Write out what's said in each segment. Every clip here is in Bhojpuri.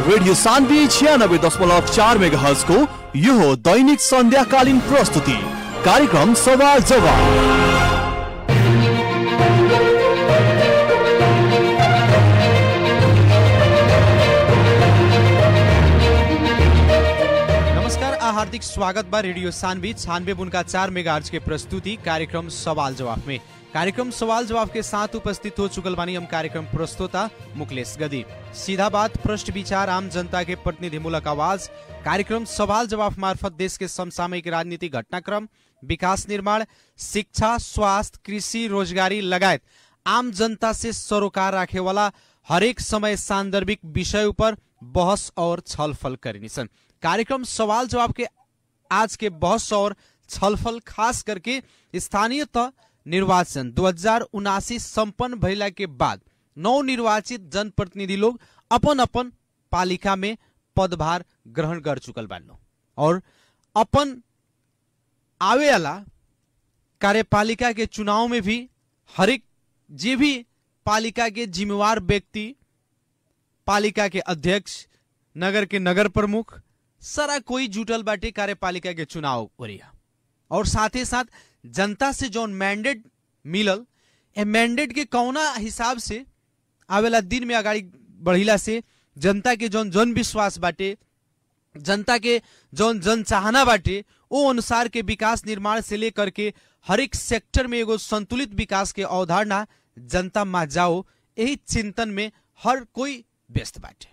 रेडियो सान्वी छियानब्बे दशमलव चार मेगा हर्जको यो हो दैनिक सन्ध्याकालीन प्रस्तुति कार्यक्रम सवाल जवाब नमस्कार आ हार्दिक स्वागत बा रेडियो सानवी छानवे बुनका चार मेगा के प्रस्तुति कार्यक्रम सवाल जवाब में कार्यक्रम सवाल जवाब के साथ उपस्थित हो चुकल बानी हम कार्यक्रम प्रस्तोता मुकलेश गदी सीधा बात प्रश्न विचार आम जनता के प्रतिनिधिमूलक आवाज कार्यक्रम सवाल जवाब मार्फत देश के समसामयिक राजनीतिक घटनाक्रम विकास निर्माण शिक्षा स्वास्थ्य कृषि रोजगारी लगायत आम जनता से सरोकार राखे वाला हरेक समय सान्दर्भिक विषय ऊपर बहस और छलफल करिनेछन् कार्यक्रम सवाल जवाब के आज के बहस और छलफल खास करके स्थानीय तह निर्वाचन दो हजार उनासी संपन्न भइला के बाद नवनिर्वाचित जनप्रतिनिधि लोग अपन अपन पालिका में पदभार ग्रहण कर चुकल बानो और अपन आवे वाला कार्यपालिका के चुनाव में भी हरेक जे भी पालिका के जिम्मेवार व्यक्ति पालिका के अध्यक्ष नगर के नगर प्रमुख सारा कोई जुटल बाटे कार्यपालिका के चुनाव ओरिया और साथ ही साथ जनता से जौन मैंडेट मिलल ए मैंडेट के कौना हिसाब से आवेला दिन में अगाडि बढ़िला से जनता के जौन जन विश्वास बाटे जनता के जौन जन चाहना बाटे ओ अनुसार के विकास निर्माण से लेकर के हरेक सेक्टर में एगो संतुलित विकास के अवधारणा जनता मा जाओ यही चिंतन में हर कोई व्यस्त बाटे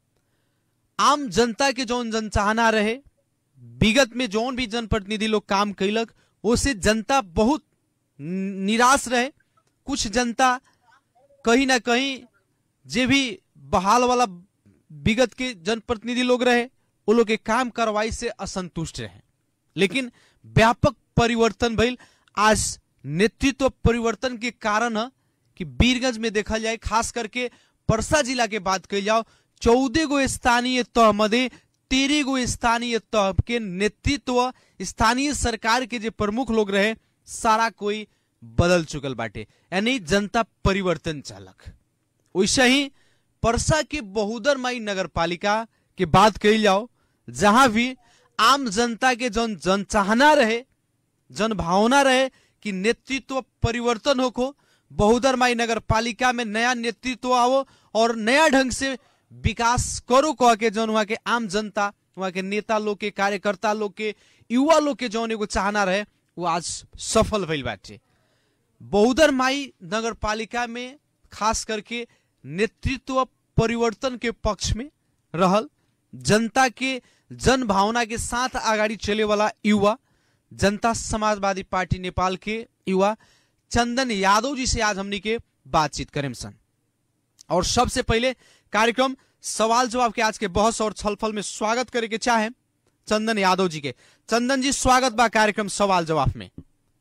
आम जनता के जौन जन चाहना रहे विगत में जौन भी जनप्रतिनिधि लोग काम कैलक ओसे जनता बहुत नि- निराश रहे कुछ जनता कहीं ना कहीं जे भी बहाल वाला विगत के जनप्रतिनिधि लोग रहे वो लोग के काम करवाई से असंतुष्ट रहे लेकिन व्यापक परिवर्तन भइल आज नेतृत्व परिवर्तन के कारण ह कि वीरगंज में देखा जाए खास करके परसा जिला के बात कही जाओ चौदह गो स्थानीय तह मध्य तेरह गो स्थानीय तह के नेतृत्व स्थानीय सरकार के जे प्रमुख लोग रहे सारा कोई बदल चुकल बाटे यानी जनता परिवर्तन चालक वैसे ही परसा के बहुदर माई नगर पालिका के बात कही जाओ जहां भी आम जनता के जन जन चाहना रहे जन भावना रहे कि नेतृत्व परिवर्तन होको बहुदर माई नगर पालिका में नया नेतृत्व आओ और नया ढंग से विकास करो कह के जौन वहाँ के आम जनता वहाँ के नेता लोग के कार्यकर्ता लोग के युवा लोग के जौन एगो चाहना रहे वो आज सफल भइल बाटे बहुदर माई नगर पालिका में खास करके नेतृत्व परिवर्तन के पक्ष में रहल जनता के जन भावना के साथ आगाड़ी चले वाला युवा जनता समाजवादी पार्टी नेपाल के युवा चंदन यादव जी से आज हमनी के बातचीत करें सन और सबसे पहले कार्यक्रम सवाल जवाब के आज के बहस और छलफल में स्वागत करे के चाहे चंदन यादव जी के चंदन जी स्वागत बा कार्यक्रम सवाल जवाब में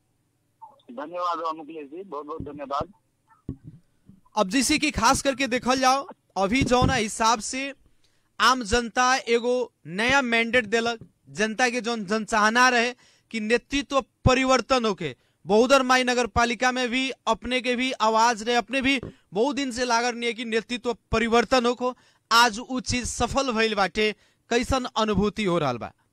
धन्यवाद मुकेश जी बहुत बहुत धन्यवाद अब जैसे कि खास करके देखल जाओ अभी जौना हिसाब से आम जनता एगो नया मैंडेट देलक जनता के जौन जन चाहना रहे कि नेतृत्व परिवर्तन होके बहुदर माई नगर पालिका में भी अपने के भी आवाज रहे अपने भी बहुत दिन से लागल नहीं है कि नेतृत्व परिवर्तन होको आज उ चीज सफल भइल बाटे कैसन अनुभूति हो रहा बा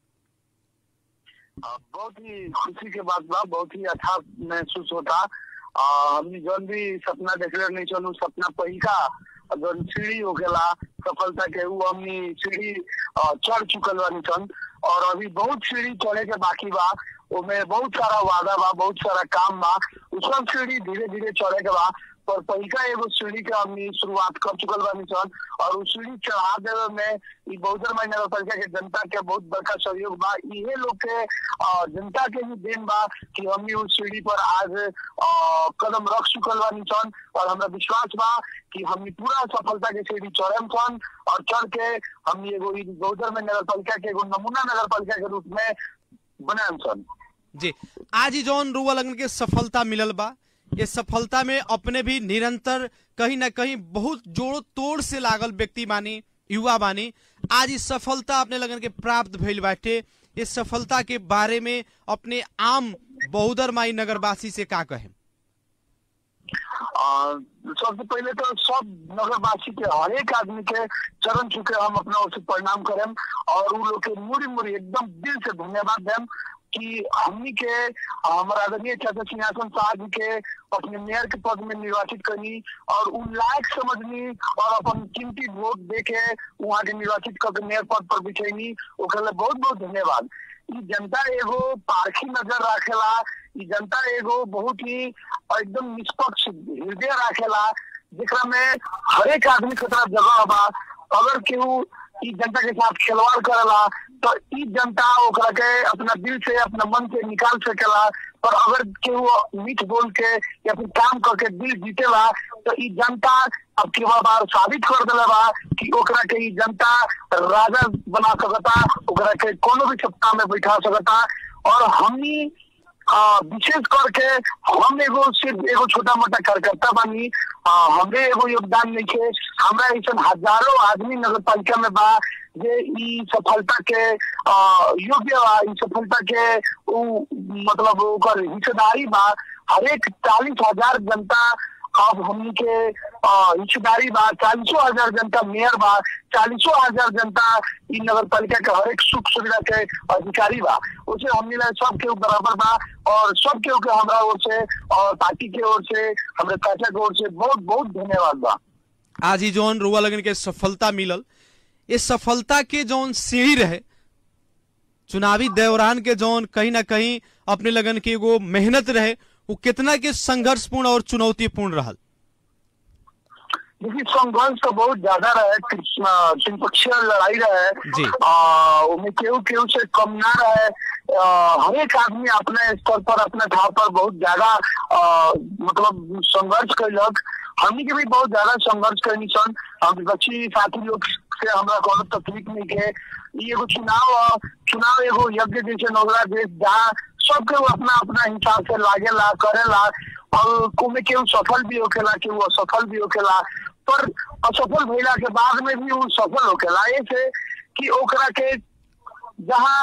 आ, बहुत ही खुशी के बात बा बहुत ही अच्छा महसूस होता आ, हमनी जौन भी सपना देखले नहीं चलू सपना पहिका जौन सीढ़ी होखेला सफलता के ऊ हमनी सीढ़ी आ, चढ़ चुकल बानी सन और अभी बहुत सीढ़ी चढ़े के बाकी बा ओमे बहुत सारा वादा बा बहुत सारा काम बा उ सब सीढ़ी धीरे धीरे चढ़े के बा पर पहिका एगो सीढ़ी के हमनी शुरुआत कर चुकल बानी सन और उ सीढ़ी चढ़ा देवे में ई बहुतर माई नगर पालिका के जनता के बहुत बड़का सहयोग बा इहे लोग के अ, जनता के भी देन बा कि हमनी उस सीढ़ी पर आज अ, कदम रख चुकल बानी सन और हमरा विश्वास बा कि हमनी पूरा सफलता के सीढ़ी चढ़म सन और चढ़ के हमनी एगो ई बहुतर में नगर पालिका के एगो नमूना नगर पालिका के रूप में बनाम सन जी आज ही जौन रुआ लगन के सफलता मिलल बा ये सफलता में अपने भी निरंतर कहीं ना कहीं बहुत जोड़ो तोड़ से लागल व्यक्ति बानी युवा बानी आज इस सफलता अपने लगन के प्राप्त भइल बाटे इस सफलता के बारे में अपने आम बहुदर माई नगरवासी से का कहें आ, सबसे पहले तो सब नगरवासी के हरेक आदमी के चरण छुके हम अपना ओर से प्रणाम करें और उ लोग के मुड़ी मुड़ी एकदम दिल से धन्यवाद दें कि हमनी के हमारा आदरणीय चाचा सिंहासन शाह जी के अपने मेयर के पद में निर्वाचित करनी और उ लायक समझनी और अपन कीमती वोट दे के वहाँ के निर्वाचित करके मेयर पद पर बिछैनी ओकरा लिए बहुत बहुत धन्यवाद ई जनता एगो पारखी नजर राखेला ई जनता एगो बहुत ही एकदम निष्पक्ष हृदय राखेला जेकरा में हरेक आदमी के तरफ जगह बा अगर केहू ई जनता के साथ खिलवाड़ करेला तो ई जनता ओकरा के अपना दिल से अपना मन से निकाल सकेला पर अगर केहू मीठ बोल के या फिर काम करके दिल जीतेला तो ई जनता अब के बार साबित कर दिले बा कि ओकरा के ई जनता राजा बना सकता ओकरा के कोनो भी सत्ता में बैठा सकता और हमनी आ, विशेष करके हम एगो सिर्फ एगो छोटा मोटा कार्यकर्ता बानी आ, हमरे एगो योगदान नहीं है हमरा ऐसा हजारों आदमी नगर पालिका में बा जे ई सफलता के आ, योग्य बा ई सफलता के उ मतलब ओकर हिस्सेदारी बा हरेक चालीस हजार जनता अब हमनी के आ, हिस्सेदारी बा चालीसों हजार जनता मेयर बा चालीसों हजार जनता ई नगर पालिका के हरेक सुख सुविधा के अधिकारी बा उसे हमनी ला सब केहू बराबर बा और सब केहू के हमरा ओर से और पार्टी के ओर से हमरे चाचा के ओर से बहुत बहुत धन्यवाद बा आज ही जौन रुआ लगन के सफलता मिलल ये सफलता के जौन सीढ़ी रहे चुनावी दौरान के जौन कहीं ना कहीं अपने लगन के एगो मेहनत रहे वो कितना के संघर्षपूर्ण और चुनौतीपूर्ण रहल देखिए संघर्ष तो बहुत ज्यादा रहे त्रिपक्षीय लड़ाई रहे जी। आ, उनमें केहू केहू से कम ना रहे आ, हरेक आदमी अपने स्तर पर अपने ठाव पर बहुत ज्यादा आ, मतलब संघर्ष कैलक हमनी के भी बहुत ज्यादा संघर्ष करनी सन हम विपक्षी साथी लोग से हमरा कोनो तकलीफ नहीं के ई एगो चुनाव ह, चुनाव एगो यज्ञ जैसे नौकरा देश जहाँ सबके वो अपना अपना हिसाब से लागेला करेला और कोमे केहू सफल भी होखेला केहू असफल भी होखेला पर असफल भइला के बाद में भी वो सफल होखेला ऐसे कि ओकरा के जहाँ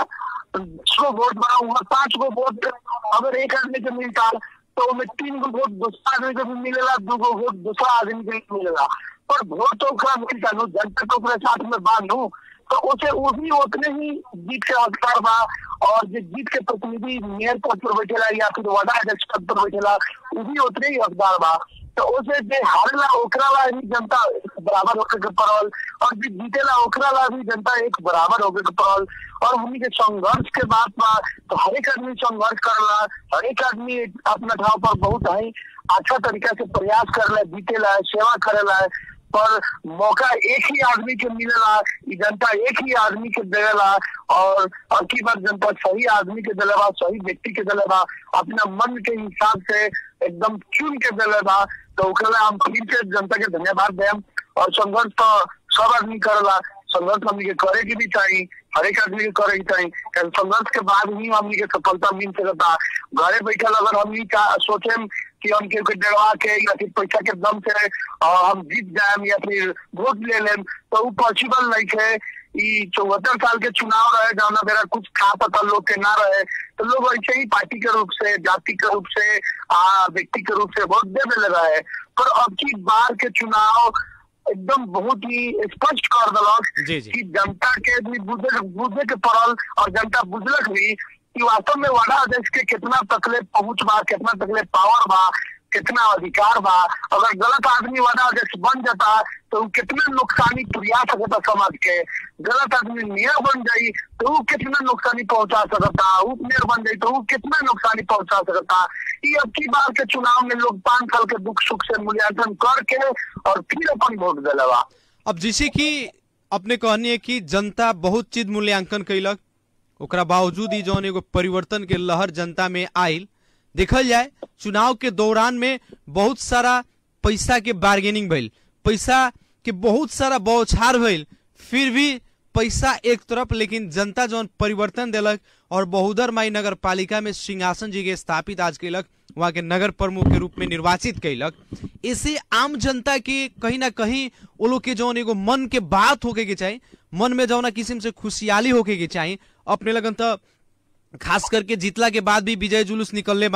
छो वोट बना हुआ पांच गो वोट अगर एक आदमी के मिलता तो उनमें तीन गो वोट दूसरा आदमी के भी मिलेला दू गो वोट दूसरा आदमी के भी मिलेला पर वोट तो ओकरा मिलता नु जनता तो ओकरे साथ में बांधू तो उसे वो भी उतने ही जीत के हकदार बा और जो जीत के प्रतिनिधि मेयर पद पर बैठेला या फिर वार्ड अध्यक्ष पद पर बैठेला वो भी उतने ही हकदार बा तो उसे जे हारेला ओकरा ला भी जनता बराबर होके के पड़ल और जो जीतेला ओकरा ला भी जनता एक बराबर होके के पड़ल और हमनी के संघर्ष के बात बा तो हरेक आदमी संघर्ष करला हरेक आदमी अपना ठाव पर बहुत ही अच्छा तरीका से प्रयास करला जीतेला सेवा करेला पर मौका एक ही आदमी के मिलेला ई जनता एक ही आदमी के देवेला और अब की बार जनता सही आदमी के दिलेबा सही व्यक्ति के दिलेबा अपना मन के हिसाब से एकदम चुन के दिलेबा तो ओकरा ला हम फिर से जनता के धन्यवाद देम और संघर्ष तो सब आदमी करेला संघर्ष हमनी के करे के भी चाहिए हरेक आदमी के करे के चाहिए कारण संघर्ष के बाद ही हमनी के सफलता मिल सकता घरे बैठल अगर हमनी का सोचे कि हम के डरवा के या फिर पैसा के दम से अ, हम जीत जाएम या फिर वोट ले लेम तो वो पॉसिबल नहीं है ई चौहत्तर साल के चुनाव रहे जौना बेरा कुछ खा पता लोग के ना रहे तो लोग ऐसे ही पार्टी के रूप से जाति के रूप से आ, व्यक्ति के रूप से वोट दे देले रहे पर अब की बार के चुनाव एकदम बहुत ही स्पष्ट कर दिलक जी, जी। कि जनता के भी बुझे बुझे के पड़ल और जनता बुझलक भी कि वास्तव में वाड़ा अध्यक्ष के कितना तकलीफ पहुंच बा कितना तकलीफ पावर बा कितना अधिकार बा अगर गलत आदमी वादा अध्यक्ष बन जाता तो वो कितना नुकसानी पुरिया सकता समाज के गलत आदमी मेयर बन जाई तो वो कितना नुकसानी पहुंचा सकता उप मेयर बन जाई तो वो कितना नुकसानी पहुंचा सकता ये अब की बार के चुनाव में लोग पांच साल के दुख सुख से मूल्यांकन करके और फिर अपन वोट दिलवा अब जैसे कि अपने कहनी है कि जनता बहुत चीज मूल्यांकन कैलक ओकरा बावजूद ही जौन एगो परिवर्तन के लहर जनता में आयल देखल जाए चुनाव के दौरान में बहुत सारा पैसा के बार्गेनिंग भइल पैसा के बहुत सारा बौछार भइल फिर भी पैसा एक तरफ लेकिन जनता जौन परिवर्तन देलक और बहुदर माई नगर पालिका में सिंहासन जी के स्थापित आज कैलक वहाँ के नगर प्रमुख के रूप में निर्वाचित कैलक ऐसे आम जनता के कहीं ना कहीं वो लोग के जौन एगो मन के बात होके के चाही मन में जौना किस्म से खुशहाली होके के चाही अपने लगन तो खास करके जीतला के बाद भी विजय जुलूस निकलने बानी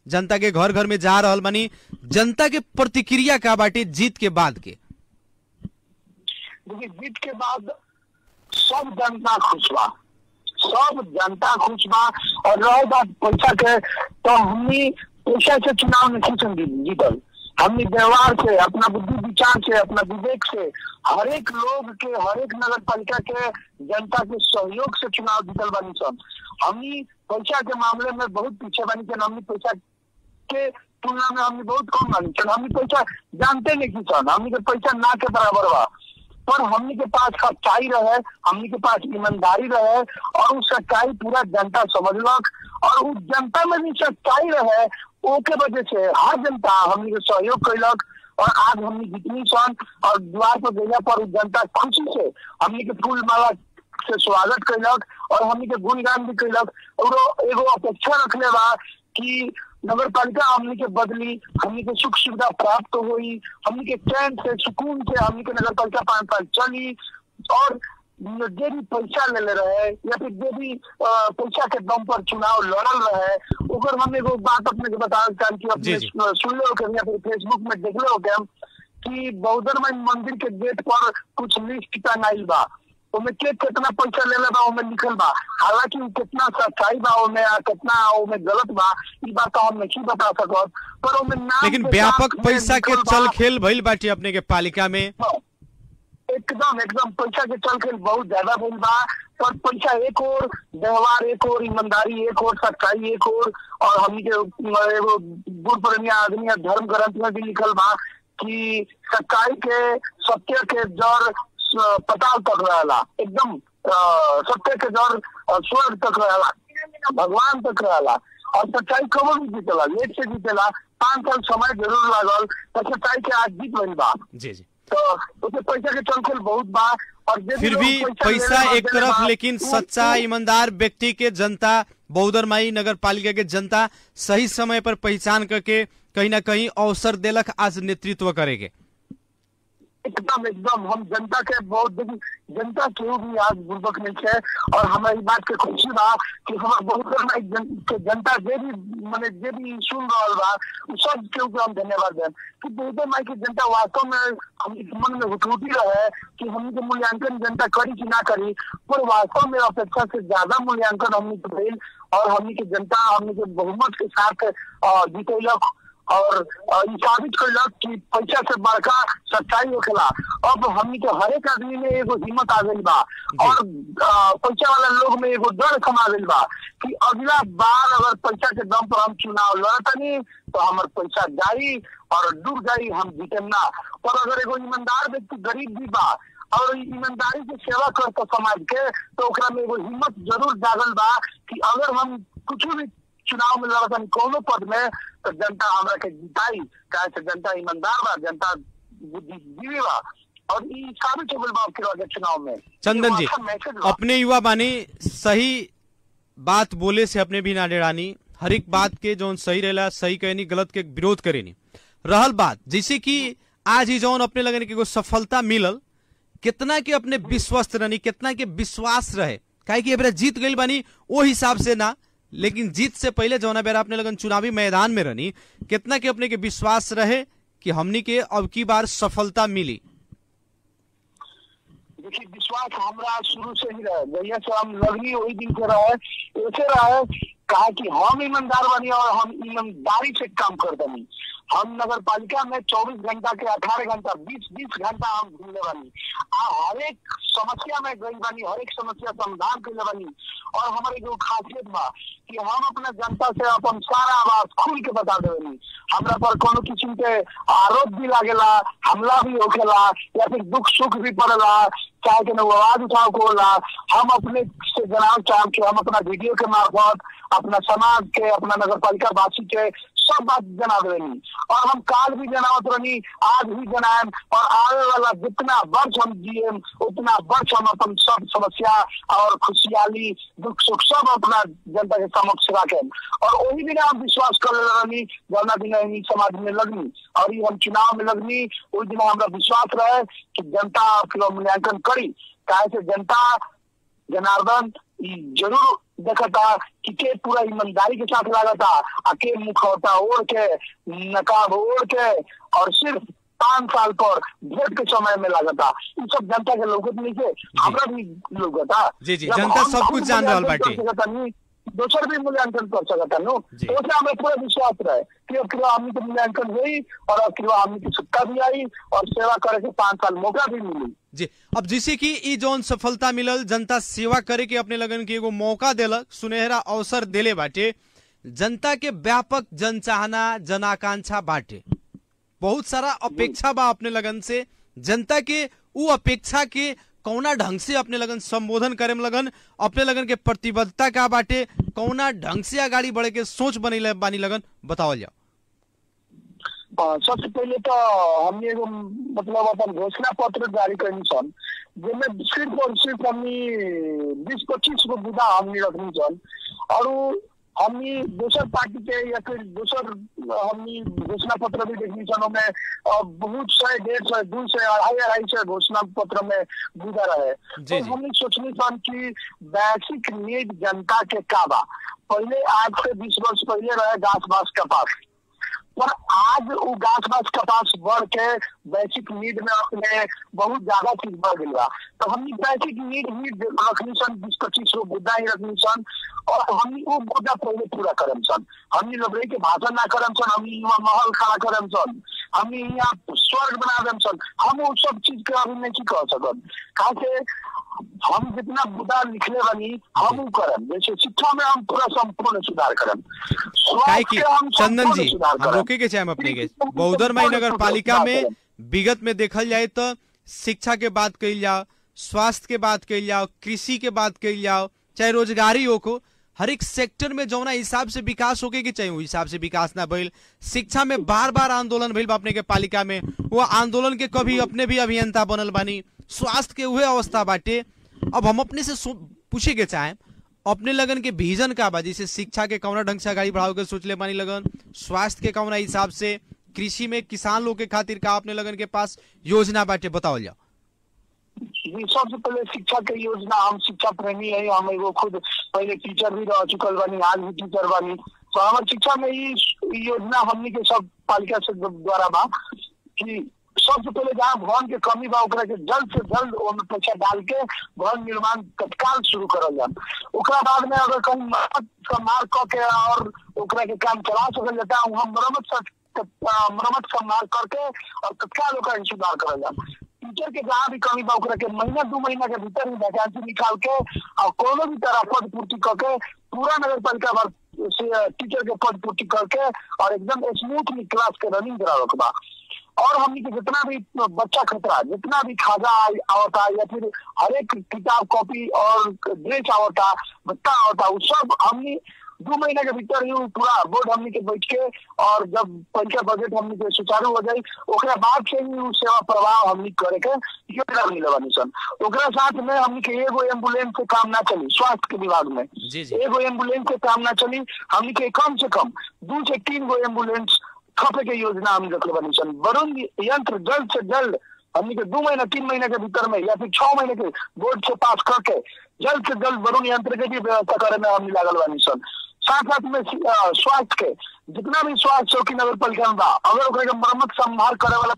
जनता के घर घर में जा रहल बानी जनता के प्रतिक्रिया का बाटे जीत के बाद के देखिए जीत के बाद सब जनता खुश बा सब जनता खुश बा और रहे बात पैसा के तो हमनी पैसा से चुनाव में खुश हम जीतल हमनी व्यवहार से अपना बुद्धि विचार से अपना विवेक से हर एक लोग के हर एक नगर पालिका के जनता के सहयोग से चुनाव जीतल बानी सब हमनी पैसा के मामले में बहुत पीछे बानी सन हमनी पैसा के तुलना में हमने बहुत कम मानी सन हमने पैसा जानते नहीं की सन हमने के पैसा ना के बराबर बा पर हमने के पास सच्चाई रहे हमने के पास ईमानदारी रहे और उस सच्चाई पूरा जनता समझलक और उस जनता में भी सच्चाई रहे ओके वजह से हर जनता हमने के सहयोग कैलक और आज हमने जितनी सन और द्वार पर गैला पर उस जनता खुशी से हमने के फूल माला से स्वागत कैलक और हमने के गुणगान भी कैलक और वो एगो अपेक्षा रखले बा कि नगर पालिका हमने के बदली हमने के सुख सुविधा प्राप्त हुई हमने के चैन से सुकून से हमने के नगर पालिका पाँच साल चली और जे भी पैसा ले ले रहे या फिर जे भी अ, पैसा के दम पर चुनाव लड़ल रहे ओकर हम एगो बात अपने के बता चाहम कि अपने जी, जी। सुन लो के या फिर फेसबुक में देख लो के हम कि बौद्धर मंदिर के गेट पर कुछ लिस्ट टंगाइल बा ओमे के कितना पैसा लेले बा ओमे लिखल बा हालांकि उ कितना सच्चाई बा ओमे आ कितना ओमे गलत बा ई बात तो हम नहीं बता सकत पर ओमे नाम लेकिन के व्यापक साथ में पैसा के लिखल बा। चल खेल भइल बाटे अपने के पालिका में एकदम एकदम पैसा के चल खेल बहुत ज्यादा भइल बा पर पैसा एक और व्यवहार एक और ईमानदारी एक और सच्चाई एक और और हमनी के एगो बूढ़ पुरानिया आदमी या धर्म ग्रंथ में भी लिखल बा कि सच्चाई के सत्य के जड़ स- पताल तक रहेला एकदम अ, सत्य के जड़ अ, स्वर्ग तक रहेला भगवान तक रहेला और सच्चाई कबो भी जीतेला लेट से जीतेला पाँच साल समय जरूर लागल पर सच्चाई के आज जीत बनी बा जी जी तो उसे पैसा के चलखेल बहुत बा और जे फिर लोग भी ले पैसा रहे एक बा, तरफ बा, लेकिन उ- सच्चा उ- ईमानदार व्यक्ति के जनता बौद्धरमाई नगर पालिका के जनता सही समय पर पहचान करके कहीं ना कहीं अवसर देलक आज नेतृत्व करेके एकदम एकदम हम जनता के बहुत दिन जनता केहू भी आज बुर्बक नहीं है और हमारी बात के खुशी बा कि हमारे बहुत बड़ा जन, के जनता जे भी माने जे भी सुन रहा बा उ सब केहू के हम धन्यवाद दें कि बहुत माई की जनता वास्तव में हम मन में हुटूटी रहे कि हम के मूल्यांकन जनता करी कि ना करी पर वास्तव में अपेक्षा से ज्यादा मूल्यांकन हमने के भइल और हमने के जनता हमने के बहुमत के साथ अ, जीतैलक और अ, ई साबित कैलक कि पैसा से बड़का सच्चाई होखेला अब हमनी के हर एक आदमी में एगो हिम्मत आ गई बा और अ, पैसा वाला लोग में एगो डर समा गई बा कि अगला बार अगर पैसा के दम पर हम चुनाव लड़तनी तो हमार पैसा जाई और डूब जाई हम जीतेम ना पर अगर एगो ईमानदार व्यक्ति गरीब भी बा और ई ईमानदारी से सेवा करता समाज के तो ओकरा में एगो हिम्मत जरूर जागल बा कि अगर हम कुछ भी चुनाव में लड़तन कोनो पद में तो जनता हमरा के जिताई काहे से जनता ईमानदार बा जनता बुद्धिजीवी बा और ई साबित हो गइल बा के बाद चुनाव में चंदन जी एगो अच्छा मैसेज बा। अपने युवा बानी सही बात बोले से अपने भी ना डेरानी हर एक बात के जौन सही रहेला सही कहनी गलत के विरोध करेनी रहल बात जैसे कि आज ही जौन अपने लगन के एगो सफलता मिलल कितना के अपने विश्वस्त रहनी कितना के विश्वास रहे काहे कि एबरा जीत गइल बानी वो हिसाब से ना लेकिन जीत से पहले जौना बेरा अपने लगन चुनावी मैदान में रहनी कितना के अपने के विश्वास रहे कि हमनी के अब की बार सफलता मिली देखिए विश्वास हमरा शुरू से ही रहे जहिया से हम लगनी वही दिन से रहे ऐसे रहे कहा कि हम ईमानदार बनी और हम ईमानदारी से काम करते नहीं हम नगर पालिका में 24 घंटा के 18 घंटा 20 20 घंटा हम घूमने बानी आ हर एक समस्या में गई बानी हर एक समस्या समाधान कैले बानी और हमारे जो खासियत बा कि हम अपना जनता से अपन सारा बात खुल के बता देनी हमरा पर कोनो किस्म के आरोप भी लागेला हमला भी होखेला या फिर दुख सुख भी पड़ेला चाहे कि आवाज उठाव को होला हम अपने से जनाब चाह कि हम अपना वीडियो के मार्फत अपना समाज के अपना नगर पालिका वासी के सब बात जना देनी और हम काल भी जनावत रहनी आज भी जनाएम और आने वाला जितना वर्ष हम जिए उतना वर्ष हम अपन सब समस्या और खुशहाली दुख सुख सब अपना जनता के समक्ष रखें और वही दिन हम विश्वास कर ले रहनी जौना दिन हम ई समाज में लगनी और ये हम चुनाव में लगनी उस दिन हमारा विश्वास रहे कि जनता के मूल्यांकन करी काहे से जनता जनार्दन ई जरूर देखता कि के पूरा ईमानदारी के साथ लागता आ के मुखौटा ओढ़ के नकाब ओढ़ के और सिर्फ पाँच साल पर वोट के समय में लागता इ सब जनता के लोगत नहीं के हमरा भी लोगता जी, जी, जब जनता हम सब खुद कुछ जान रहल मूल्यांकन बाटे। कर सकता नहीं, दोसर भी मूल्यांकन कर सकता नो जी। तो उससे हमें पूरा विश्वास रहे कि अब किलो आदमी के मूल्यांकन हुई और अब किलो आदमी की सत्ता भी आई और सेवा करे के पाँच साल मौका भी मिली जी अब जैसे कि ई जौन सफलता मिलल जनता सेवा करे के अपने लगन के एगो मौका देलक सुनहरा अवसर देले बाटे जनता के व्यापक जनचाहना जनाकांक्षा बाटे बहुत सारा अपेक्षा बा अपने लगन से जनता के उ अपेक्षा के कौना ढंग से अपने लगन संबोधन करे में लगन अपने लगन के प्रतिबद्धता का बाटे कौना ढंग से आगाड़ी बढ़े के सोच बनी बानी लगन बतावल जाओ अ, सबसे पहले तो हमने एगो मतलब अपन घोषणा पत्र जारी करनी सन जिसमें सिर्फ और सिर्फ हमनी बीस पच्चीस गो मुद्दा हमनी रखनी सन और उ हमनी दोसर पार्टी के या फिर दोसर हमनी घोषणा पत्र भी देखनी सन ओमे अ, बहुत सौ डेढ़ सौ दू सौ अढ़ाई अढ़ाई सौ घोषणा पत्र में मुद्दा रहे जी, तो जी। हमनी सोचनी सन कि बेसिक नीड जनता के का बा पहले आज से बीस वर्ष पहले रहे घास बास कपास पर आज वो घास बास कपास बढ़ के बेसिक नीड में अपने बहुत ज्यादा चीज बढ़ गई बा तो हमनी बेसिक नीड ही रखनी सन बीस पच्चीस गो मुद्दा ही रखनी सन और हमनी वो मुद्दा पहले पूरा करम सन हमनी लबड़े के भाषण ना करम सन हमनी यहाँ महल खड़ा करम सन हमनी यहाँ स्वर्ग बना देम सन हम वो सब चीज के अभी नहीं कह सकत कहा से हम जितना मुद्दा लिखले बनी हम वो करम जैसे शिक्षा में हम पूरा संपूर्ण सुधार करम काहे कि स्वास्थ्य में हम चंदन संपूर्ण जी सुधार हम करम। रोके के चाहे अपने के बहुदरमाई नगर पालिका में विगत में देखल जाए तो शिक्षा के बात कही जाओ स्वास्थ्य के बात कही जाओ कृषि के बात कही जाओ चाहे रोजगारी हो को हर एक सेक्टर में जौना हिसाब से विकास होके के चाहिए उस हिसाब से विकास ना भइल शिक्षा में बार बार आंदोलन भइल बा अपने के पालिका में वो आंदोलन के कभी अपने भी अभियंता बनल बानी स्वास्थ्य के उहे अवस्था बाटे अब हम अपने से सो- पूछे के चाहे अपने लगन के विजन का बा जैसे शिक्षा के कौना ढंग से आगाड़ी बढ़ावे के सोचले बानी लगन स्वास्थ्य के कौना हिसाब से कृषि में किसान लोग के खातिर का अपने लगन के पास योजना बाटे बतावल जाओ जी सबसे पहले शिक्षा के योजना हम शिक्षा प्रेमी है हम एगो खुद पहले टीचर भी रह चुकल बानी आज भी टीचर बानी तो हमारे शिक्षा में ई ई योजना हमनी के सब पालिका से द्वारा बा कि सबसे पहले जहाँ भवन के कमी बा ओकरा के जल्द से जल्द ओमे पैसा डाल के भवन निर्माण तत्काल शुरू करल जाए ओकरा बाद में अगर कहीं मरम्मत का मार क के और ओकरा के काम चला सकल जाता वहाँ मरम्मत स- त- मरम्मत का मार करके और तत्काल ओकरा के सुधार करल जाए टीचर के जहाँ भी कमी बा ओकरा के महीना दू महीना के भीतर ही वैकेंसी निकाल के और कोनो भी तरह पद पूर्ति करके पूरा नगर पालिका भर से टीचर के पद पूर्ति करके और एकदम स्मूथली क्लास के रनिंग करावे के बा और हमनी के जितना भी बच्चा खतरा जितना भी खाजा आय- आवता या फिर हर एक किताब कॉपी और ड्रेस आवता बत्ता आवता वो सब हमनी दो महीने के भीतर ही उ पूरा बोर्ड हमनी के बैठ के और जब पंचायत बजट हमनी के सुचारू हो जाई ओकरा बाद से ही उ सेवा प्रवाह हमनी करे के योजना मिले बानी सन ओकरा साथ में हमनी के एगो एम्बुलेंस से काम ना चली स्वास्थ्य के विभाग में जी, जी। एगो एम्बुलेंस से काम ना चली हमनी के कम से कम दू से तीन गो एम्बुलेंस खपे के योजना हम रखले बानी सन वरुण यंत्र जल्द से जल्द हमनी के दो महीना तीन महीने के भीतर में या फिर छह महीने के बोर्ड से पास करके जल्द से जल्द वरुण यंत्र के भी व्यवस्था करे में हमनी लागल बानी सन साथ साथ में सी- अ, स्वास्थ्य के जितना भी स्वास्थ्य चौकी नगर पालिका में बा अगर ओकरा के मरम्मत संभाल करे वाला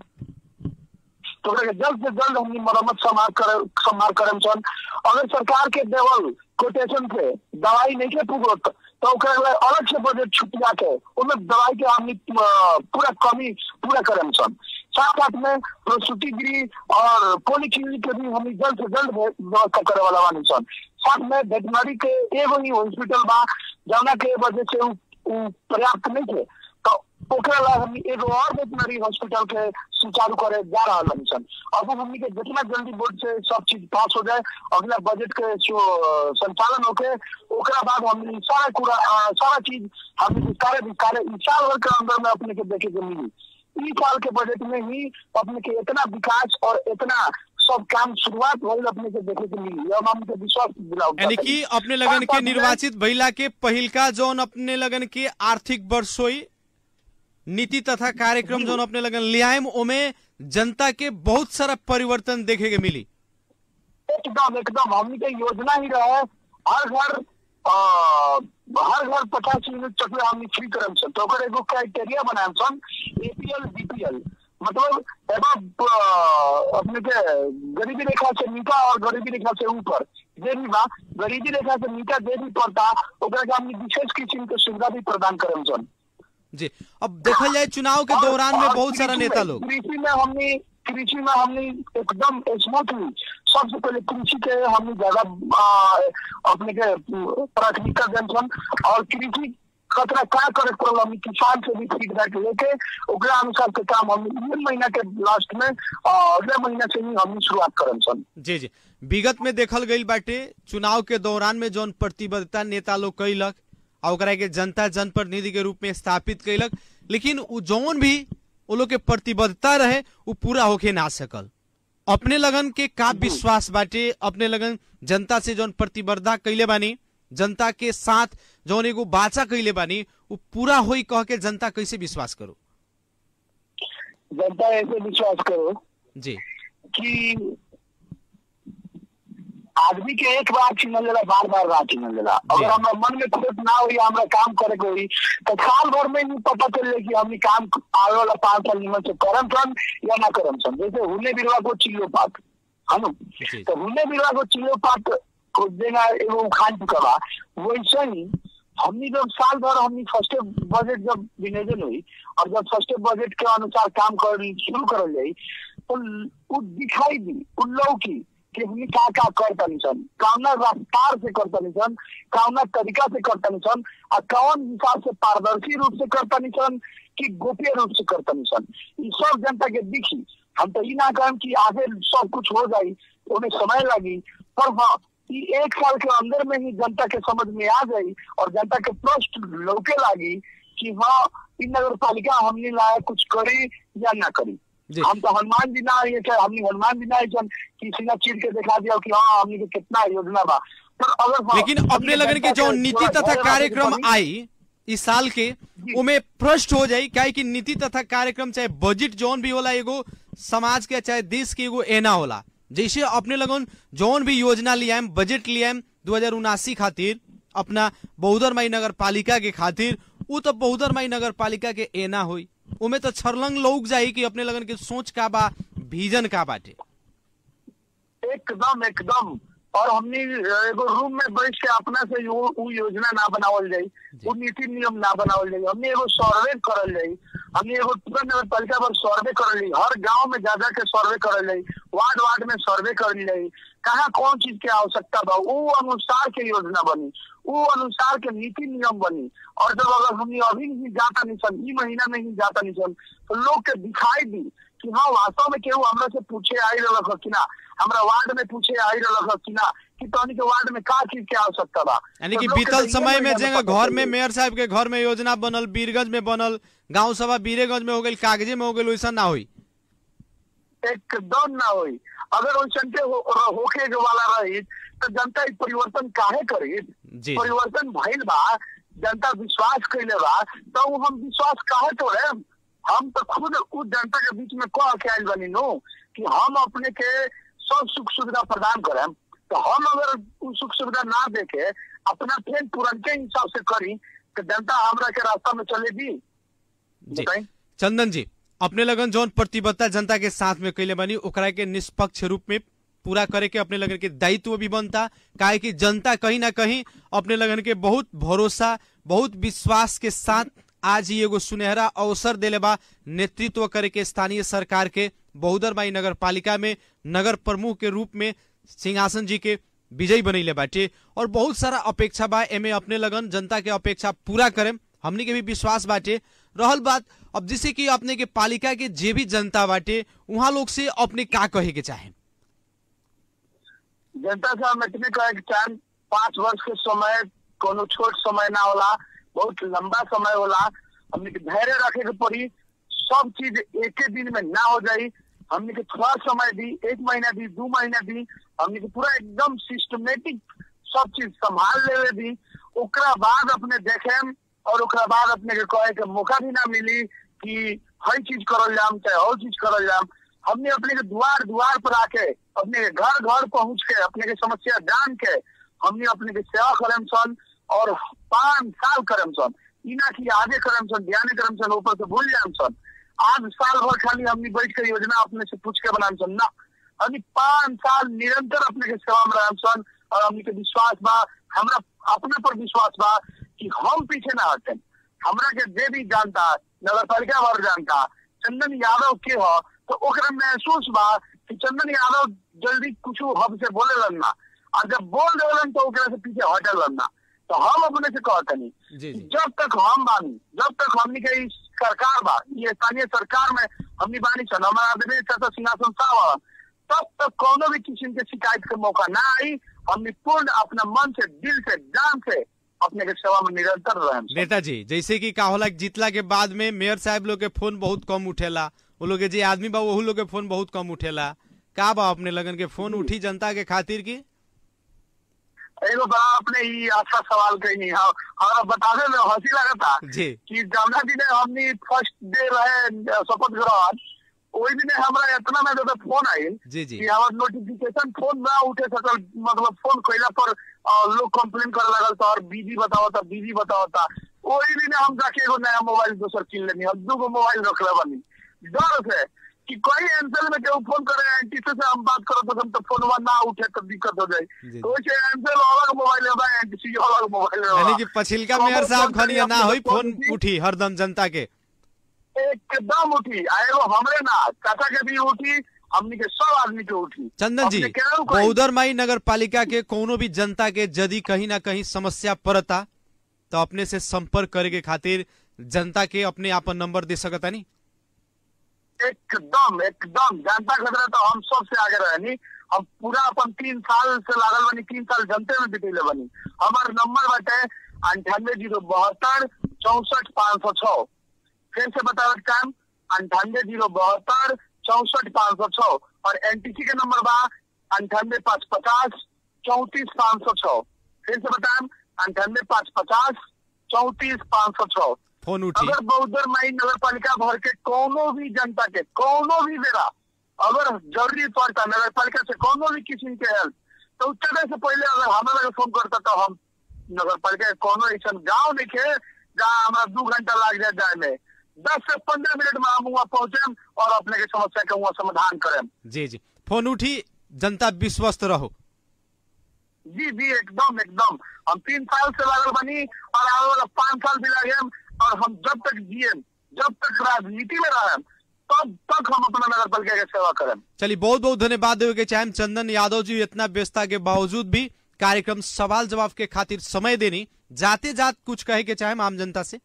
तो ओकरा के जल्द से जल्द हमनी मरम्मत संभाल करे संभाल करम सन अगर सरकार के देवल कोटेशन पे दवाई नहीं के पुगत तो ओकरा ला अलग से बजट छुटिया के ओमे दवाई के हमनी अ, पूरा कमी पूरा करम सन साथ साथ में प्रसूति गृह और पोलिक्लिनिक के भी हमनी जल्द से जल्द व्य- व्यवस्था करे वाला बानी सन साथ में वेटनरी के एगो ही हॉस्पिटल बा जौना के वजह से उ उ पर्याप्त नहीं थे तो ओकरा ला हमनी एगो और वेटनरी हॉस्पिटल के सुचारू करे जा रहा बानी सन अब हमनी के जितना जल्दी बोर्ड से सब चीज पास हो जाए अगला बजट के जो अ, संचालन होके ओकरा बाद हमनी सारा पूरा अ, सारा चीज हमनी के सारे विस्तारे इस साल भर के अंदर में अपने के देखे के मिली इस साल के बजट में ही अपने के इतना विकास और इतना सब काम शुरुआत भइल अपने के देखे के मिली हम हमके विश्वास दिलाओ यानी कि अपने लगन के निर्वाचित भइला के पहिलका जौन अपने लगन के आर्थिक वर्ष होई नीति तथा कार्यक्रम जौन अपने लगन लियाएम ओमे जनता के बहुत सारा परिवर्तन देखे के मिली एकदम एकदम हमनी के योजना ही रहे हर घर अ, हर घर पचास यूनिट तक ले हमनी फ्री करम सन तो ओकर एगो क्राइटेरिया बनाम सन एपीएल बीपीएल मतलब एगो अ, अपने के गरीबी रेखा से नीचा और गरीबी रेखा से ऊपर जे भी बा गरीबी रेखा से नीचा जे भी पड़ता ओकरा के हमनी विशेष किस्म के सुविधा भी प्रदान करम सन जी अब देखल जाए चुनाव के और- दौरान में और बहुत सारा कृषि नेता में- लोग कृषि में हमने कृषि में हमने एकदम स्मूथली सबसे पहले कृषि के हमने ज्यादा आ, अपने के अ, प्राथमिकता देन सन और कृषि खतरा क्या करे पड़ल हमने किसान से भी फीडबैक लेके ओकरा अनुसार के काम हम ये महीना के लास्ट में अ, अगले महीना से ही हमने शुरुआत करम सन जी जी विगत में देखल गईल बाटे चुनाव के दौरान में जौन प्रतिबद्धता नेता लोग कैलक आ ओकरा के जनता जनप्रतिनिधि के रूप में स्थापित कैलक लेकिन उ जौन भी वो लोग के प्रतिबद्धता रहे उ पूरा होके ना सकल अपने लगन के का विश्वास बाटे अपने लगन जनता से जौन प्रतिबद्धता कैले बानी जनता के साथ जौन एगो बाचा कैले बानी उ पूरा होई कह के जनता कैसे विश्वास करो जनता ऐसे विश्वास करो जी कि आदमी के एक बार चिन्हल जाला बार बार ना चिन्हल जाला अगर हमरा मन में खुद ना हुई हमरा काम करे के हुई तो साल भर में नहीं पता चले कि हमनी काम आवे वाला पाँच साल निमन से करम सन या ना करम सन जैसे हुने बिरवा को चिल्लो पात है ना जी। तो हुने बिरवा को चिल्लो पात को देना एगो उखान चुका बा वैसे ही हमनी जब साल भर हमनी फर्स्ट बजट जब विनियोजन हुई और जब फर्स्ट बजट के अनुसार काम कर शुरू करल जाई तो उ दिखाई दी उ लौकी कि हमनी का का करतनी सन कौना रफ्तार से करतनी सन कौना तरीका से करतनी सन और कौन हिसाब से पारदर्शी रूप से करतनी सन कि गोप्य रूप से करतनी सन ई सब जनता के दिखी हम तो ई ना कहम कि आगे सब कुछ हो जाई उन्हें समय लगी पर हाँ ई एक साल के अंदर में ही जनता के समझ में आ जाई और जनता के प्रश्न लौके लागी कि हाँ इ नगर पालिका हमने लाया कुछ करी या ना करी जी। हम तो हनुमान जी ना ये चाहे हमने हनुमान जी ना ये जन किसी ना चीज के दिखा दिया कि हाँ हमने के कितना योजना बा पर अगर हाँ, लेकिन हमनी अपने लगन के जनता जो के नीति थोड़ा तथा ध्यान कार्यक्रम रखे के पड़ी। आई इस साल के उमे प्रश्न हो जाई काहे कि नीति तथा कार्यक्रम चाहे बजट जौन भी होला एगो समाज के चाहे देश के एगो एना होला जैसे अपने लगन जौन भी योजना लियाम बजट लियाम दू हजार उनासी खातिर अपना बहुदर माई नगर पालिका के खातिर उ तो बहुदर माई नगर पालिका के एना हुई उमे तो छरलंग लोग जाई कि अपने लगन के सोच का बा विजन का बाटे एकदम एकदम और हमने एगो रूम में बैठ के अपना से यो, उ योजना ना बनावल जाई उ नीति नियम ना बनावल जाई हमने एगो सर्वे करल जाई हमने एगो पूरा नगर पालिका पर सर्वे करल जाई हर गांव में जा जा के सर्वे करल जाई वार्ड वार्ड में सर्वे करल जाई कहाँ कौन चीज के आवश्यकता बा उ अनुसार के योजना बनी उ अनुसार के नीति नियम बनी और जब अगर हमने अभी नहीं जाता नहीं सन ई महीना में ही जाता नहीं सन तो लोग के दिखाई दी कि हाँ वास्तव में केहू हमरा से पूछे आई रहलक ह कि ना हमरा वार्ड में पूछे आई रहलक ह कि ना कि तहनी के वार्ड में का चीज के आवश्यकता बा यानी तो कि लोग के बीतल तो इहे समय में महीना जेंगा पता घर में चली। मेयर साहब के घर में योजना बनल बीरगंज में बनल गांव सभा बीरेगंज में हो गई कागजे में हो गई वैसा ना हुई एकदम ना होई अगर वैसन के हो, होखे के वाला रही तो जनता ई परिवर्तन काहे करी जी परिवर्तन भइल बा जनता विश्वास कैले बा तो उ हम विश्वास काहे तोड़े हम तो खुद उस जनता के बीच में कह के आयल बनी नो कि हम अपने के सब सुख सुविधा प्रदान करें तो हम अगर उ सुख सुविधा ना देके अपना ट्रेन तुरंत के हिसाब से करी तो जनता हमरा के रास्ता में चलेगी जी बताई चंदन जी अपने लगन जौन प्रतिबद्धता जनता के साथ में कैले बनी ओकरा के निष्पक्ष रूप में पूरा करे के अपने लगन के दायित्व भी बनता काहे कि जनता कहीं ना कहीं अपने लगन के बहुत भरोसा बहुत विश्वास के साथ आज ही एगो सुनहरा अवसर देले बा नेतृत्व करे के स्थानीय सरकार के बहुदरबाई नगर पालिका में नगर प्रमुख के रूप में सिंहासन जी के विजयी बनैले बाटे और बहुत सारा अपेक्षा बा एमे अपने लगन जनता के अपेक्षा पूरा करें हमनी के भी विश्वास बाटे रहल बात अब जैसे कि अपने के पालिका के जे भी जनता बाटे वहाँ लोग से अपने का कहे के चाहे जनता से हम इतने कहे कि चार पाँच वर्ष के समय कोनो छोट समय ना होला बहुत लंबा समय होला हमने के धैर्य रखे के पड़ी सब चीज एक ही दिन में ना हो जाई हमने के थोड़ा समय दी एक महीना दी दो महीना दी हमने के पूरा एकदम सिस्टमेटिक सब चीज संभाल लेवे दी ओकरा बाद अपने देखे और ओकरा बाद अपने के कहे के मौका भी ना मिली कि हर चीज करल जाम चाहे और चीज करल जाम हमने अपने के द्वार द्वार पर आके अपने के घर घर पहुंच के अपने के समस्या जान के हमने अपने के सेवा करम सन और पाँच साल करम सन इना की आगे करम सन ध्यान करम सन ऊपर से भूल जाम सन आज साल भर खाली हमने बैठ कर योजना अपने से पूछ के बनाम सन ना हमने पाँच साल निरंतर अपने के सेवा में रहम सन और हमने के विश्वास बा हमरा अपने पर विश्वास बा कि हम पीछे ना हटे हमरा के जे भी जानता नगर पालिका भर जानता चंदन यादव के हो तो ओकरा महसूस बा कि चंदन यादव जल्दी कुछ हमसे बोले लगना और जब बोल देवलन तो ओकरा से पीछे हटे लगना तो हम अपने से कहतनी जी जी जब तक हम बानी जब तक हमनी के ई सरकार बा ये स्थानीय सरकार में हमनी बानी सन हमारा आदमी चाचा सिंहासन साहब तब तक कोनो भी किस्म के शिकायत के मौका ना आई हमनी पूर्ण अपना मन से दिल से जान से अपने के सेवा में निरंतर रहे नेताजी जैसे कि का होला कि जीतला के बाद में मेयर साहब लोग के फोन बहुत कम उठेला वो लोग के जे आदमी बा वहू लोग के फोन बहुत कम उठेला का बा अपने लगन के फोन उठी जनता के खातिर की एगो बड़ा अपने ही अच्छा सवाल कही हाँ हमारा बताने में हंसी लगा था जी कि जमुना दिन हमनी फर्स्ट डे रहे शपथ ग्रहण वही दिन हमरा इतना में ज्यादा फोन आई जी जी कि हमार नोटिफिकेशन फोन ना उठे सकल मतलब फोन कैला पर अ, लोग कंप्लेन करे लगल सर बिजी बताओ था बिजी बताओ था वही दिन हम जाके एगो नया मोबाइल दोसर किन लेनी हम दूगो मोबाइल रखले बनी डर से कि कोई एंसल में केहू फोन करे एंटी से हम बात करो तो हम तो फोनवा ना उठे तो दिक्कत हो जाए जी। तो वैसे एंसल अलग मोबाइल है एंटी सी अलग मोबाइल है यानी कि पछिलका मेयर साहब खनिया ना होई फोन उठी हरदम जनता के एकदम उठी आ एगो हमरे ना चाचा के भी उठी हमनी के सब आदमी के उठी चंदन जी अपने केहू कोई- बहुदर माई नगर पालिका के कोनो भी जनता के यदि कहीं ना कहीं समस्या पड़ता तो अपने से संपर्क करे के खातिर जनता के अपने आपन नंबर दे सकता नहीं एकदम एकदम जनता खतरा तो हम सबसे आगे रहनी हम पूरा अपन तीन साल से लागल बनी तीन साल जनते में बितेले बनी हमार नंबर बाटे अंठानवे जीरो बहत्तर चौसठ पाँच सौ छः फिर से बतावत काम अंठानवे जीरो बहत्तर चौसठ पाँच सौ छः और एनटीसी के नंबर बा अंठानवे पाँच पचास चौतीस पाँच सौ छः फिर से बताएं अंठानवे पाँच पचास चौतीस पाँच सौ छः फोन उठी अगर बौद्धर माई नगर पालिका भर के कोनो भी जनता के कोनो भी बेरा अगर जरूरी पड़ता नगर पालिका से कोनो भी किस्म के हेल्प तो उतने से पहले अगर हमारे लगे फोन करता तो हम नगर पालिका के कोनो ऐसा गाँव नहीं खे जहाँ हमारा दू घंटा लाग जाए जाए में दस से पंद्रह मिनट में हम वहाँ पहुंचे और अपने के समस्या के वहाँ समाधान करें जी जी फोन उठी जनता विश्वस्त रहो जी जी एकदम एकदम हम तीन साल से लागल बनी और आगे वाला पाँच साल भी लगे और हम जब तक जिए जब तक राजनीति में रहे तब तक हम अपना नगर पालिका के सेवा करें चलिए बहुत बहुत धन्यवाद देवे के चाहे चंदन यादव जी इतना व्यस्तता के बावजूद भी कार्यक्रम सवाल जवाब के खातिर समय देनी जाते जात कुछ कहे के चाहे आम जनता से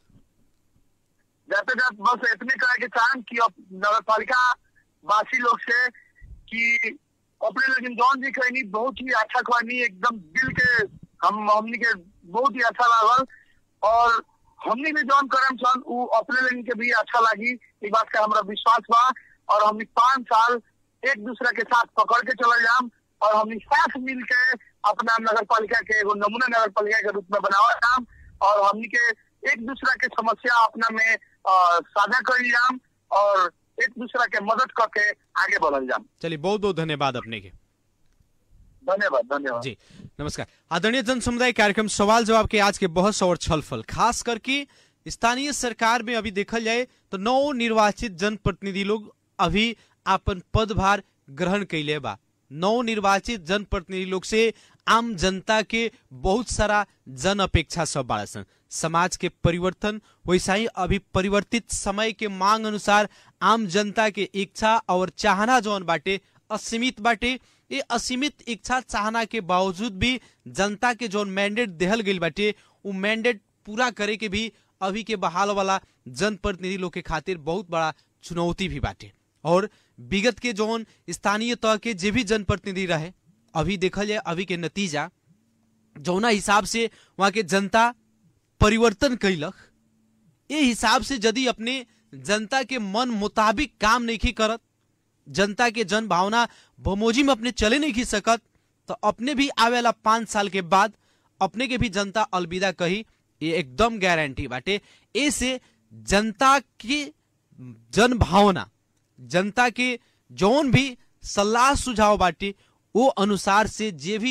जाते जाते बस इतने कहे के चाहें कि अब नगर पालिका वासी लोग से कि अपने लेकिन जौन जी कहनी बहुत ही अच्छा कहनी एकदम दिल के हम हमनी के बहुत ही अच्छा लागल और हमनी भी जौन करम सन उ अपने लेकिन के भी अच्छा लगी ई बात का हमरा विश्वास बा और हमनी पाँच साल एक दूसरा के साथ पकड़ के चल जाम और हमनी साथ मिल के अपना नगर पालिका के एगो नमूना नगर पालिका के रूप में बनावा जाम और हमनी के एक दूसरा के समस्या अपना में अ, साझा कर जाम और एक दूसरा के मदद करके आगे बढ़ल जाम चलिए बहुत बहुत धन्यवाद अपने के धन्यवाद धन्यवाद जी नमस्कार आदरणीय जन समुदाय कार्यक्रम सवाल जवाब के आज के बहस और छलफल खास करके स्थानीय सरकार में अभी देखल जाए तो नौ निर्वाचित जनप्रतिनिधि लोग अभी अपन पदभार ग्रहण कैले बा नौ निर्वाचित जनप्रतिनिधि लोग से आम जनता के बहुत सारा जन अपेक्षा सब बाड़ा सन समाज के परिवर्तन वैसा ही अभी परिवर्तित समय के मांग अनुसार आम जनता के इच्छा और चाहना जौन बाटे असीमित बाटे ये असीमित इच्छा चाहना के बावजूद भी जनता के जौन मैंडेट देहल गई बाटे वो मैंडेट पूरा करे के भी अभी के बहाल वाला जनप्रतिनिधि लोग के खातिर बहुत बड़ा चुनौती भी बाटे और विगत के जौन स्थानीय तह के जे भी जनप्रतिनिधि रहे अभी देखल जाए अभी के नतीजा जौना हिसाब से वहां के जनता परिवर्तन कैलक ये हिसाब से यदि अपने जनता के मन मुताबिक काम नहीं करत जनता के जन भावना बमोजी में अपने चले नहीं खी सकत तो अपने भी आवेला पांच साल के बाद अपने के भी जनता अलविदा कही ये एकदम गारंटी बाटे ऐसे जनता की जन भावना जनता के जौन भी सलाह सुझाव बाटे वो अनुसार से जे भी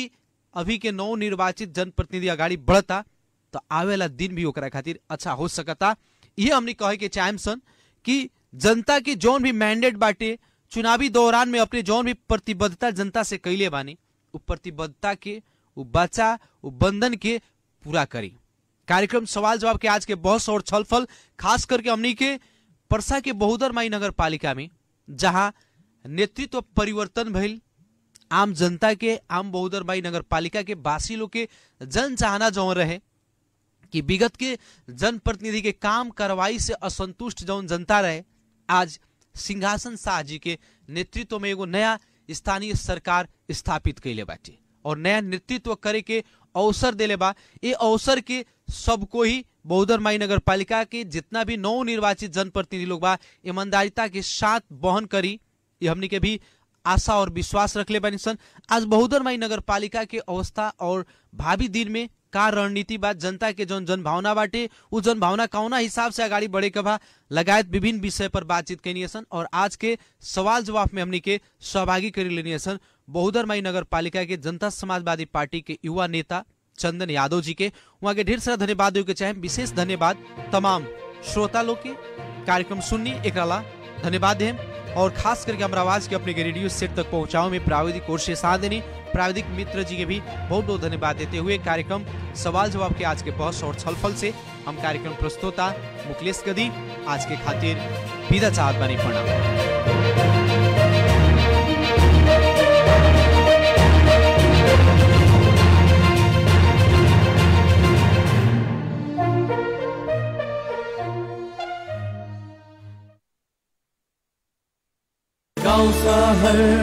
अभी के नौ निर्वाचित जनप्रतिनिधि अगाडि बढ़ता तो आवेला दिन भी ओकरा खातिर अच्छा हो सकता ये हमने कहे के चाहेम सन कि जनता के जौन भी मैंडेट बाटे चुनावी दौरान में अपने जौन भी प्रतिबद्धता जनता से कैले बानी उ प्रतिबद्धता के उ बचा उ बंधन के पूरा करी कार्यक्रम सवाल जवाब के आज के बहस और छलफल खास करके हमनी के परसा के बहुदर माई नगर पालिका में जहां नेतृत्व परिवर्तन भइल आम जनता के आम बहुदर माई नगर पालिका के बासी लोग के जन चाहना जौन रहे कि विगत के जनप्रतिनिधि के काम कार्रवाई से असंतुष्ट जौन जनता रहे आज सिंहासन शाह जी के नेतृत्व में एगो नया स्थानीय सरकार स्थापित कैले बाटे और नया नेतृत्व करे के अवसर देले बा ये अवसर के सबको ही बहुदर माई नगर पालिका के जितना भी नौ निर्वाचित जनप्रतिनिधि लोग बा ईमानदारिता के साथ बहन करी ये हमनी के भी आशा और विश्वास रखले बानी सन आज बहुदर माई नगर पालिका के अवस्था और भावी दिन में का रणनीति बा जनता के जौन जनभावना बाटे उ जनभावना कौना हिसाब से आगाड़ी बढ़े के बा लगायत विभिन्न विषय पर बातचीत कैनी सन और आज के सवाल जवाब में हमनी के सहभागी करी लेनी सन बहुदर माई नगर पालिका के जनता समाजवादी पार्टी के युवा नेता चंदन यादव जी के वहाँ के ढेर सारा धन्यवाद देवे के चाहे विशेष धन्यवाद तमाम श्रोता लोग के कार्यक्रम सुननी एक धन्यवाद देम और खास करके हमारा आवाज के अपने के रेडियो सेट तक पहुंचाओ में प्राविधिक कोर्स से साथ देनी प्राविधिक मित्र जी के भी बहुत बहुत धन्यवाद देते हुए कार्यक्रम सवाल जवाब के आज के बहस और छलफल से हम कार्यक्रम प्रस्तोता मुकलेश गदी आज के खातिर विदा चाहत बानी प्रणाम गाउँ सहर